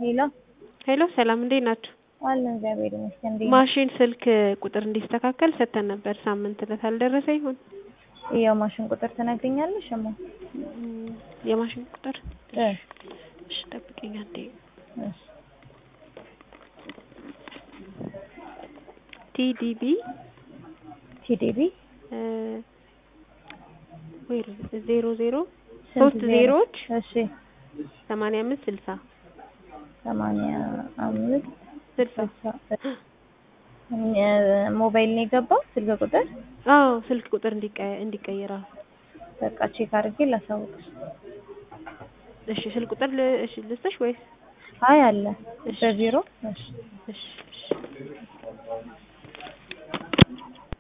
ሄሎ ሄሎ ሰላም እንዴት ናችሁ? አለን እግዚአብሔር ይመስገን። እንዴት ነህ? ማሽን ስልክ ቁጥር እንዲስተካከል ሰጥተን ነበር። ሳምንት ዕለት አልደረሰ ይሆን? የማሽን ቁጥር ትነግሪኛለሽ? እማ እም፣ የማሽን ቁጥር እ እሺ፣ ጠብቂኝ አንዴ። እሺ ቲዲቢ ቲዲቢ ወይ ዜሮ ዜሮ ስንት ሶስት ዜሮ? ዜሮዎች እሺ ሰማንያ አምስት ስልሳ ሰማንያ አምስት ስልሳ ስልሳ እ ሞባይል ነው የገባው ስልክ ቁጥር አዎ ስልክ ቁጥር እንዲቀ- እንዲቀየር አዎ። በቃ ቼክ አድርጌ ላሳውቅሽ። እሺ ስልክ ቁጥር ል- እሺ ልስጥሽ ወይስ? አይ አለ እሺ። በቢሮ እሺ እሺ እሺ